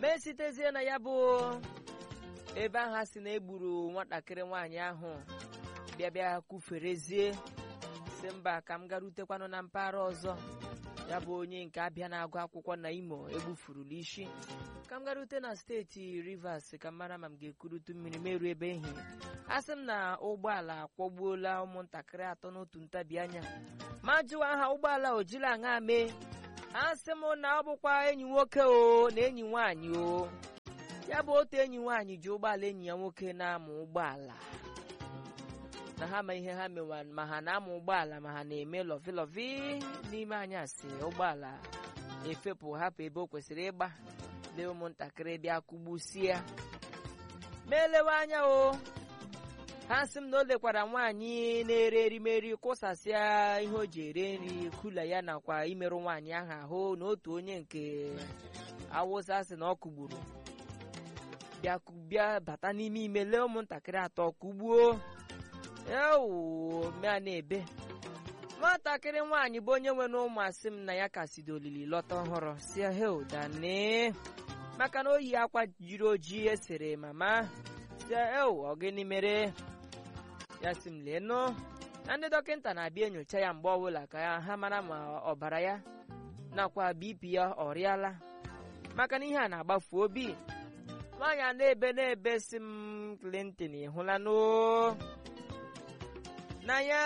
ma esitezie na ya bụ ebe ahụ a sị na egburu nwatakịrị nwaanyị ahụ bịa bịa kwuferezie si mba ka m garutekwanụ na mpaghara ọzọ ya bụ onye nke abịa na-agụ akwụkwọ na imo egbufurula isi ka m garute na steeti rivers ka m mara ma m ga-ekurutu mmiri meruo ebe ehi a sị m na ụgbọala akwọgbuola ụmụntakịrị atọ n'otu ntabi anya ma jụwa ha ụgbọala ojila aṅa mee a sị m na ọ bụkwa enyi nwoke o na enyi nwaanyị o ya bụ otu enyi nwaanyị ji ụgbọala enyi ya nwoke na-amụ ụgbọala na ha ma ihe ha mewa ma ha na-amụ ụgbọala ma ha na-eme lọvilọvi n'ime anyasị ụgbọala efepụ hapụ ebe o kwesịrị ịgba lee ụmụntakịrị bịa kụgbusie ma elewe anya o ha sị m na o lekwara nwaanyị na-ere erimeri kwụsasịa ihe o ji ere nri kula ya nakwa imerụ nwaanyị ahụ ahụ na otu onye nke awụsa sị na ọ kụgburu bịa bịa bata n'ime ime lee ụmụntakịrị atọ kụgbuo ewu mea na-ebe nwatakịrị nwaanyị bụ onye nwere ụmụ asị m na ya ka si olili lọta ọhụrụ si heudane maka na o yi akwa jiri ojii esere mama si ewu ọ gịnị mere ya si m leenụ na ndị dọkịta na-abịa enyocha ya mgbe ọbụla ka ha mara ma ọbara ya nakwa bp ya ọrịala maka na ihe a na-agbafu obi nwaanyị a na-ebe na-ebe si m Clinton ịhụla n'o na ya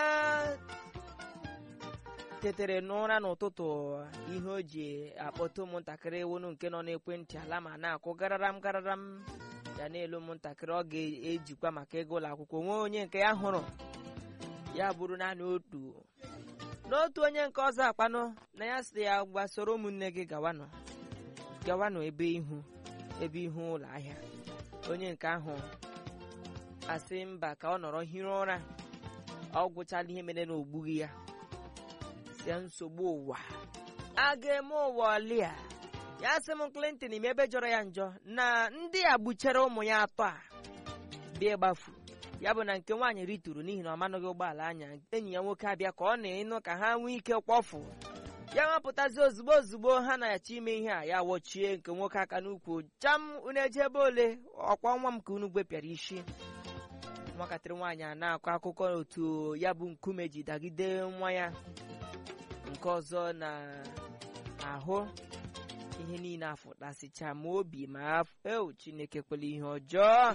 tetere n'ụra n'ụtụtụ ihe o ji akpọta ụmụntakịrị wonu nke nọ n'ekwentị ala ma na-akwụ gararam gararam ya na-elu ụmụntakịrị ọ ga-ejikwa maka ego ụlọ akwụkwọ nwee onye nke ya hụrụ ya bụrụ naanị otu n'otu onye nke ọzọ akpanụ na ya sị ya gbasoro ụmụnne gị gawanụ gawanụ ebe ihu ebe ihu ụlọ ahịa onye nke ahụ asị mba ka ọ nọrọ hiri ụra ọ gwụchala ihe mere na ogbughị ya sie nsogbu ụwa a ga-eme ụwa ọlịa ya sị m Clinton ime ebe jọrọ ya njọ na ndị a gbuchere ụmụ ya atọ a bịa gbafu ya bụ na nke nwaanyị rituru n'ihi na ọ manụghị ụgbọala anya enyi ya nwoke abịa ka ọ na-ịnụ ka ha nwee ike kwọfụ ya nwapụtazi ozugbo ozugbo ha na-achọ ime ihe a ya wochie nke nwoke aka n'ukwu jam unu eje ebe ole ọkwa nwa m ka unu gwepịara isi nwatakịrị nwaanyị a na-akọ akụkọ otu ya bụ nkume ji dagide nwa ya nke ọzọ na ahụ ihe niile afụtasịcha ma obi ma ewu chineke kwele ihe ọjọọ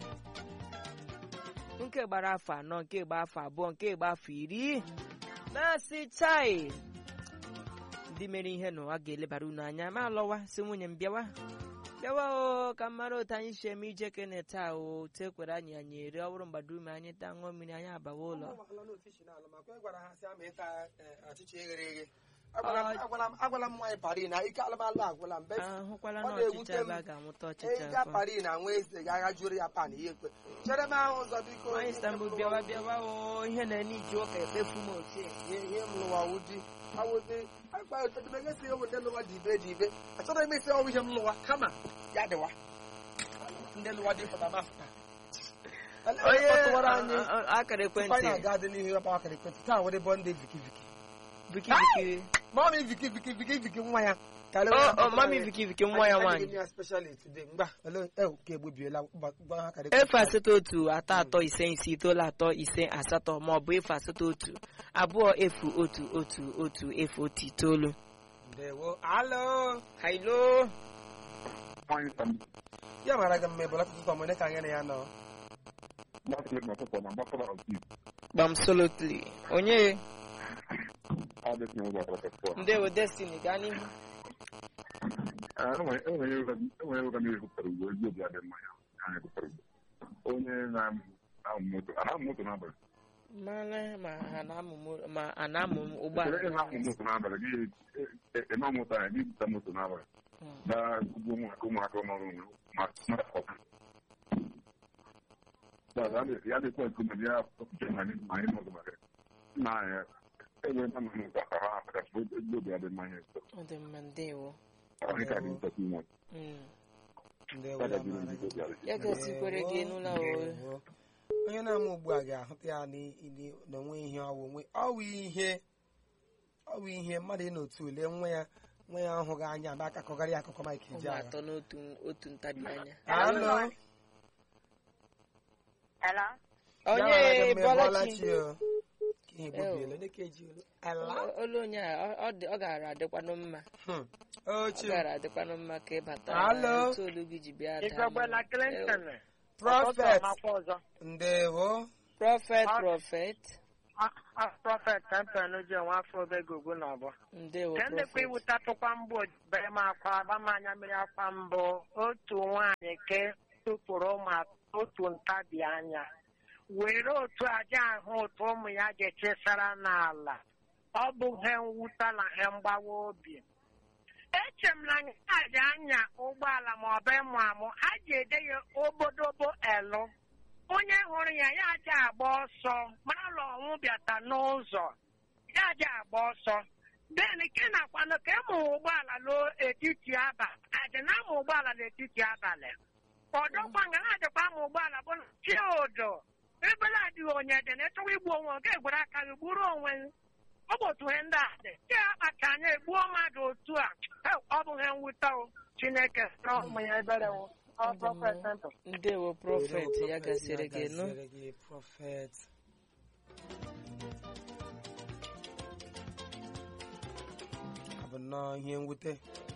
nke gbara afọ anọ nke gba afọ abụọ nke gba afọ iri na-asị chai ndị mere ihe nụ a ga-elebara unu anya ma alọwa si nwunye m bịawa bịawa o ka m mara otu anyị si eme ije kene taa o tekwere anyị anyị eri ọ bụrụ mgbado ume anyị taa ṅụọ mmiri anyị abawa ụlọ agwala m nwaanyị pari na ike alụmalụ agwụla mbe ahụkwala ọ na na-ewute ọchịcha m. ebe a ga-amụta ọchịcha ịga afọ pari na nwa eze ga agha jụrụ ya pan ihe ekwe chere m ahụ ụzọ biko nwaanyị Istanbul bịawa bịawa o ihe na-ene iji ụka ekpefu m ochie ihe ihe m lụwa ụdị awụdị akpaetemegesi ụmụ ndị lụwa dị ibe dị ibe achọrọ m isi ọwụ ihe m lụwa kama ya dịwa ndị lụwa dị fụta mafụta onye kpọtụwara anyị a- a- akara tupu anyị ekwentị aga dị n'ihu ya kpawa akara ekwentị taa were bọnde viki viki viki viki mami viki viki viki viki nwa ya o o mami viki viki nwa ya nwaanyị gwa ha akara efu asatọ otu atọ atọ ise ise itoolu atọ ise asatọ ma ọ bụ efu asatọ otu abụọ efu otu otu otu efu otu itoolu ndewo alo hailo ya mara gị mma ebola tụtụ ọmụne ka anyị na ya nọ gbamsolotli onye ndewo destiny gaa n'ihu onye na-amụ moto a na-amụ moto n'abalị mara ma ha na-amụ mo- ma a na-amụ ụgbọala Kedu ihe na-amụ moto n'abalị gị eme moto anyị gị bute moto n'abalị Mm. na ugbo ụmụaka ụmụaka ọnọrụ onwe ma mmadụ ọka ya dịkwa nkume ya pụta na anyị ma anyị nọdụ maka nna anyị enwe na nọ ka ha apụtasị ebe obi adị mma ihe ọ dị mma ndewo ọhịa ka dị ntọkụ ime Mm. ndewo ya ya gajiri mara ndị gị obi adị ya ga-esikwere gị n'ụlọ o Ndewo. onye na-ama ugbu a ga-ahụta ya n'ili n'onwe ihe ọwụ onwe ọwụ ihe ọwụ ihe mmadụ ị n'otu ule nwa ya nwa ya ahụghị anya ba aka kọgara ya akụkọ Mike ụmụ Ejeagha atọ n'otu otu ntabi anya alo Hello? onye bọlachi ihe gbobiela onye ka eji olu ala olu onye a ọ- ọ dị- ọ gara adịkwanụ mma Hmm. ọ ochi gara adịkwanụ mma ka ịbata Alo? otu olu gị ji bịa daa Igogbela mmanụ. Clinton. prọfet Ọmakwa ọzọ. ndewo prọfet Ah. prọfet A- a- Prọfet Tempen ji onwe afọ obego ugwu na ọbọ. ndewo Ka ndekwa prọfet iwutatụkwa mbụ bere m akwa agbamanya mmiri akwa mbụ otu nwaanyị ke tụpụrụ ụmụ atọ otu ntabi anya were otu aja ahụ otu ụmụ ya ga-echesara n'ala ọ bụ he mwuta na he mgbawa obi eche m na nyaji anya ụgbọala ma ọ bụ ịmụ amụ ha ji ede ya obodobo elu onye hụrụ ya ya aja agba ọsọ mara na ọnwụ bịata n'ụzọ ya aja agba ọsọ den ke nakwanụ ka ịmụ ụgbọala n'etiti abalị adị na amụ ụgbọala n'etiti abalị ọdọkwa nga na-adịkwa amụ ụgbọala bụ na chi odo ebele adịghị onye dị na ịchọwa igbu onwe oge egwere aka gị gburu onwe gị ọ bụ otu ihe ndị a dị ke akpacha anya egbuo mmadụ otu a Heo, ọ bụ ihe mwute o chineke na ụmụ ya ebere o ọ prọfet ntụ ndewo prọfet ya gasịrị gị nụ gasịrị gị prọfet ọ bụ nnọọ ihe mwute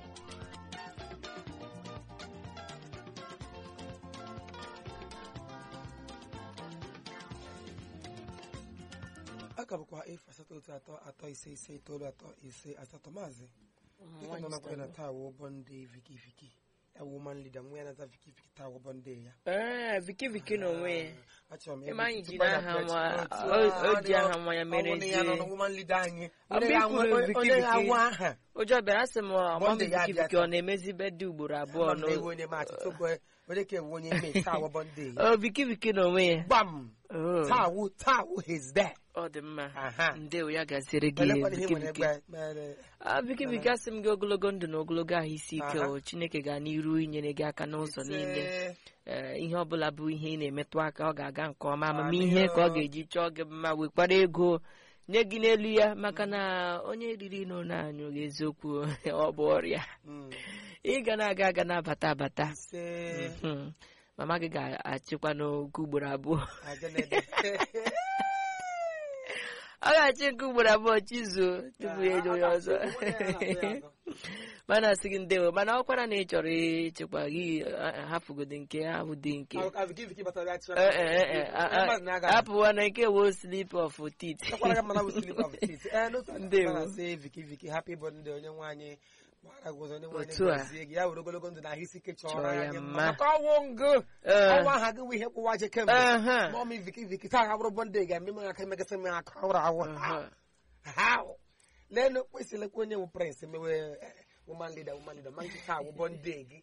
a ka bụkwa efu asatọ otu atọ atọ ise ise itoolu atọ ise asatọ maazị dịka nọ na na taa wụ bọnde viki viki ya woman leader nwa ya na-aza viki viki taa wụ bọnde ya ee viki viki n'onwe ya achọrọ m Ịma anyị ịbụ ji tupu anyị n'aha apịachi nwa- otu o- a, o ji ọ dị- aha nwa ya mere ọ bụ na ya nọ ezie. na woman leader anyị Ọ bụ onye ikwuru ga-anwe- Viki onye Viki. ga-anwe aha ụjọ bịara sị m ọmam Bọnde ya viki abịa viki ọ na-emezi bedị ugboro abụọ Ama m na n'o- ewu onye maachị tupu onye ka ewu onye ime taa wụ bọnde ya ọ viki viki n'onwe ya gbam Oh, taa wụ taa wụ his there ọ dị mma aha ndewo ya gasịrị gị elekwana ihe viki nwere viki egbe mere Ah, viki viki asị m gị ogologo ndụ na ogologo ahụ isi ike Aha. o chineke ga n'iru inyere gị aka n'ụzọ niile ise Ee, ihe ọbụla bụ ihe ị na-emetụ aka ọ ga-aga nke ọma Amị amamihe ka ọ o. ga-eji chọọ gị mma wekwara ego nye gị n'elu ya maka na onye riri n'ụlọ anyụ gị eziokwu ọ bụ ọrịa Mm. ị ga na-aga aga na-abata abata ise Mhm. mama gị ga-achịkwa n'oge ugboro abụọ agenede ọ ga-achị nke ugboro abụọ chizuo tupu ya eje onye ọzọ mana asị gị ndewo mana ọkwara na ị chọrọ ịchịkwa gị ah, hapụgodi nke ahụ dị nke Viki Viki batara ya Eh, eh, eh, eh, ah, ah, Mmadụ na-aga hapụwa na nke wo slip of tit Ekwara gị mana bụ slip of teeth. Eh, n'otu aka Ndewo. ọ na-asị Viki Viki happy birthday onye nwaanyị gbara gị ụzọ onye nwaanyị Otu a. gọzie gị ya were ogologo ndụ na ahụ isi ike chọrọ Chọọ ya anyị mma. mma maka ọnwụ ngụ Eh. ọnwa aha gị bụ ihe kwụwa je kemgbe Aha. mọmi Viki Viki taa ha bụrụ bọnde ga-eme m aka emegasị m aka awụrụ awụ Aha. ha leenụ kwesịrịkwa onye wụ prince mewe eh, woman leader woman leader ma nke taa wụ bọnde gị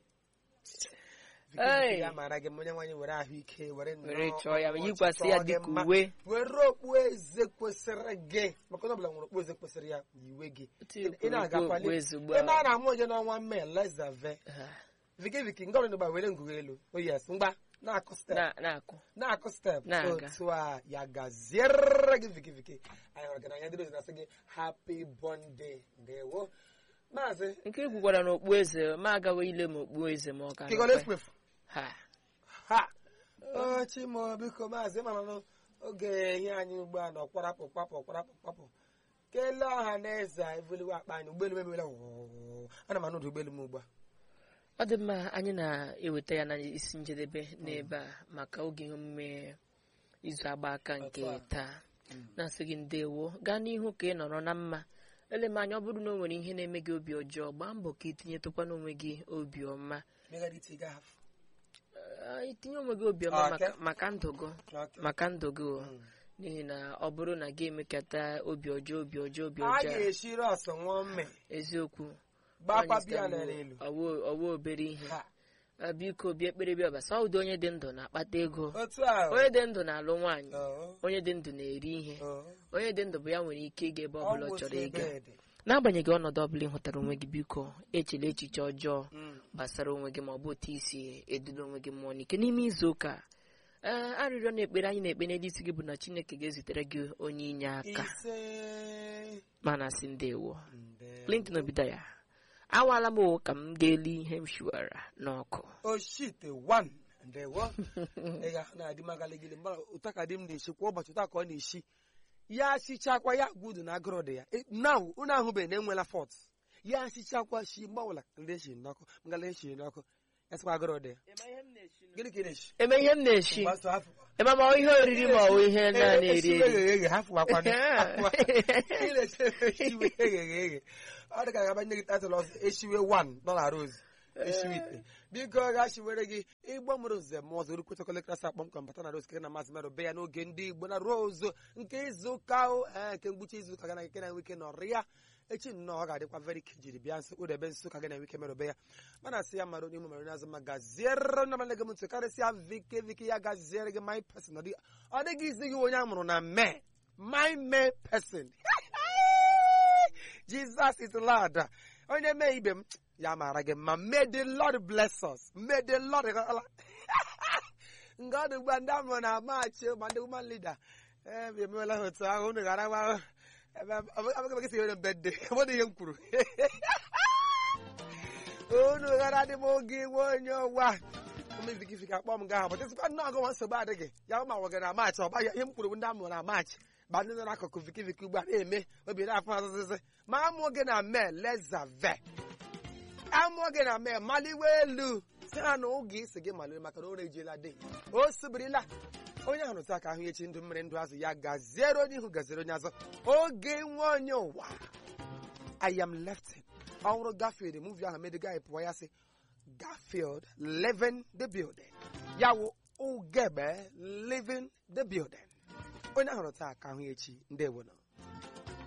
Viki Hey. Viki ya mara gị ma onye nwaanyị were ahụike were nnọọ were chọọ ya ọchịchọ yikwasị ya gị dịka mma. uwe were okpu eze kwesịrị gị maka onye ọbụla nwere okpu eze kwesịrị ya yiwe gị ị na-aga okpu kwali ezigbo ebe a na-amụ onye n'ọnwa mee lezave Ah, viki viki nga ọrụ gba were ngụgụ elu o yes mgba na-akụ step na- na-akụ na-akụ step Na-aga. otu a ya gaziere gị viki viki anyị hụrụ gị n'anya ndị ozi na-asị gị happy birthday ndewo maazị nke i kwukwara na okpu eze ma agawa ile m okpu eze ma ọ ka kigole nọkwa. ekwefu Ha. ha o chimo biko maazị mana n'oge ihe anyị ugbu a nọ kwarapụ kpapụ kwarapụ kpapụ kelee ọha na eze a ebuliwe akpa anyị ụgbọelu mebirila wụụ ana m anọdụ ụgbọelu m ugbu a ọ dị mma anyị na-eweta ya na isi njedebe n'ebe a maka oge ihe omume izu agba aka nke Otu a. taa na-asị gị ndewo gaa n'ihu ka ị nọrọ na mma ele m anya ọ bụrụ na o nwere ihe na-eme gị obi ọjọọ gbaa mbọ ka itinyetụkwa n'onwe gị obi ọma megharịta ị gaghafụ Ah, itinye onwe gị obi ọma Okay. maka- maka ndụ gị Okay. maka ndụ gị o. Mm. n'ihi na ọ bụrụ na gị emekata obi ọjọọ obi ọjọọ obi a ọjọọ ga-esi rọs ṅụọ mme eziokwu gbakwa Anyị biya sịrị nara m, elu ọwụ ọwụ obere ihe Ha. Ah, biko bịa ekpere bịa ọbasa ụdị onye dị ndụ na-akpata ego otu a onye dị ndụ na-alụ nwaanyị ọ, onye dị ndụ na-eri ihe ọ, onye dị ndụ bụ ya nwere ike ịga ebe ọbụla ọ ọ chọrọ bụ ịga ebe dị. n'agbanyeghị ọnọdụ ọbụla ị hụtara onwe gị biko echela echiche ọjọọ Mm. gbasara onwe gị ma ọ bụ otu isi eduga onwe gị mmụọ n'ike n'ime izu ụka a, ee arịrịọ na ekpere anyị na-ekpe n'elu isi gị bụ na chineke ga-ezitere gị onye inye aka ise mana sị ndewo nde clinton obidaya awala m o ka m ga-eli ihe m shiwara n'ọkụ oshite wan ndewo ị ga na-adị m agaligili mgbe ụta ka di m na-eshi kwa ụbọchị ụta ka ọ na-eshi ya sichakwa ya gudu na agụrụ dị ya na unu ahụbeghị na enwela fọt ya sichakwa shi mgbanwela ndị eshiri n'ọkụ ngala eshiri n'ọkụ ya sịkwa agụrụ dị ya gịnị ka ị na-eshi eme ihe m na-eshi Mgbasa afọ. eme ma ọ ihe oriri ma ọ bụ ihe na-eri Esiwe eri eghe eghe hafụwakwana ị na-eche esiwe eghe eghe ọ dị ka ga-abanye gị tatụl ọzọ esiwe wan nọ na rose esiwe ite biko ga shiwere gị ịgbọ mụrụ nze m ọzọ rukwetara klasị akpọmkwem bata na rose kere na maazị merụ be ya n'oge ndị igbo na rose nke izu ụka o, ee, nke mgbuchi izu ụka ga na nke na nwike nọrọ ya echi nnọọ ọ ga-adịkwa very kejiri bịa nso kpụdebe nso ka gị na nwike merụbe ya mana asị ya mara onye ụmụ mere n'azụ ma gaziere na malege m ntụ karịsịa vike vike ya gaziere gị my person ọ dị- ọ dịghị izi gị onye a mụrụ na mee my may person jesus is lord onye mee ibe m ya mara gị mma may the lord bless us may the lord nga ọ dị ugbu a ndị amụrụ na maachị ma ndị woman leader ee bịa emewela ha otu ahụ unu gara gwa abụghị esi nwere mbede ọ dị ihe m kwuru unu gara dị m oge nwe onye ọwa mmezigifiki akpọ m gaa bụta sịkwa nnọọ gụnwa nsogbu adịghị ya ma nwe na maachị ọba ya ihe m kwuru bụ ndị amụrụ na maachị ba ndị nọ n'akụkụ vikiviki ugbu a na-eme obi na-afụ azịzị ma amụọ gị na mee lezave amụọ gị na mee maliwe elu si ha na oge isi gị maliwe maka na o rejiela dị o sibirila onye ahụ rụta aka ahụ echi ndụ mmiri ndụ azụ ya gaziere onye ihu gaziere onye azụ oge nwe onye ụwa I am left ọhụrụ Garfield muvi ahụ mede guy pụọ ya sị Garfield living the building ya wụ ugebe living the building onye ahụ rụta aka ahụ echi ndewo nọ